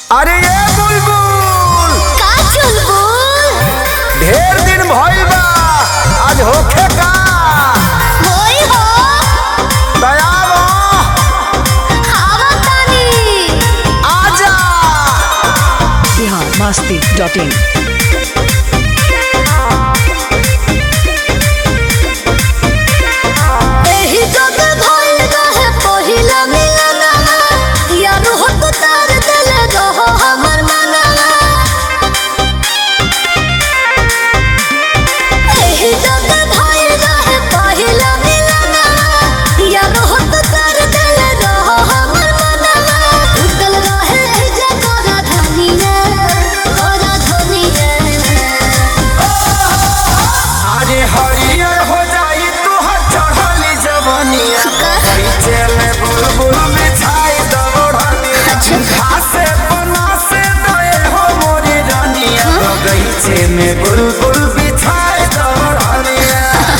अरे ये बुलबुल का चुलबुल ढेर दिन भइल बा आज होखे का होई हो दयावा खावा तानी आजा बिहार मस्ती डॉट इन एही जग भइल रहे पहिला मिलनवा यार हो तो तार दिल रहो हमर मनवा एही जग भइल रहे पहिला मिलनवा यार हो तो तार दिल रहो हमर मनवा उतल रहे जगरा धनिया ओरा धनिया अरे हरियर हो जाई तोहर चढ़ली जवनिया कैचे में बुलबुल बिछाई दबड़निया घासे बना से दए हो मोरी रानिया बगीचे में बुलबुल बिछाई दबड़निया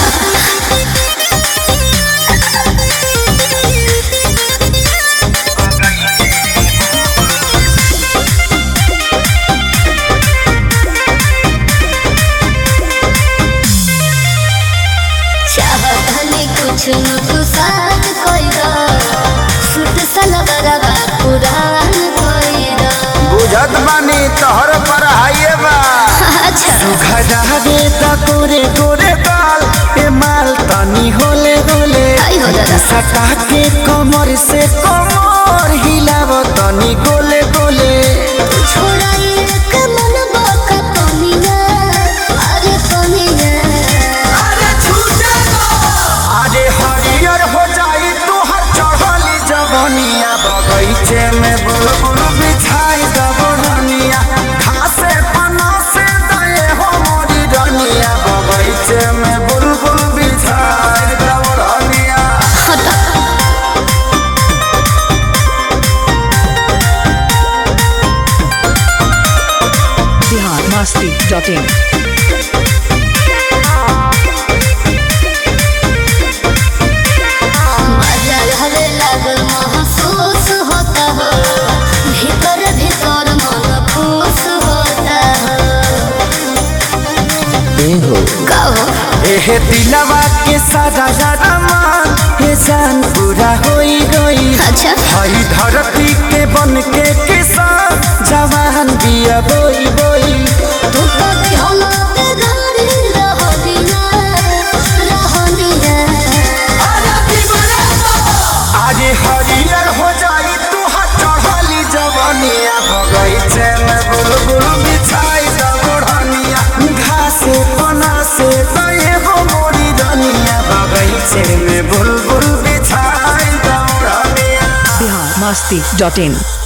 चाहतनी कुछ न कुसात कोइरा सुत सलवरवा पुरान कोइरा बुझत बानी तोहर पर हाइए बा अच्छा खजा दे त तोरे तोरे गाल ए माल तनी होले होले आई हो दादा। सटा के कमर से कमर हिलाव तनी गोले गोले छोड़ा एक मन बाका पनिया अरे पनिया अरे हरियर हो जाई तोहर चढ़ली जवनिया बगीचे में बुलबुल बिछाई दबड़निया घासे पना से दए हो मोरी रनिया बगीचे में बुलबुल बिछाई दबड़निया बिहार मस्ती डॉट इन मजा हवे लागल महसूस होता हो भीतर भीतर मन खुश होता हो कहो एहे दिलवा के सारा सारा मान हे जान पूरा होई होई अच्छा हई धरती के बन के किसान जवान बिया बोई बोई तू तो दिहला ते गाड़ी रहनिया रहनिया आज हरियर हो जाई तू चढ़ली जवनिया बगीचे में बुलबुल बिछाई दबड़निया घासे पना से दए हो मोरी रनिया बगीचे में बुलबुल बिछाई दबड़निया बिहार मस्ती डॉट इन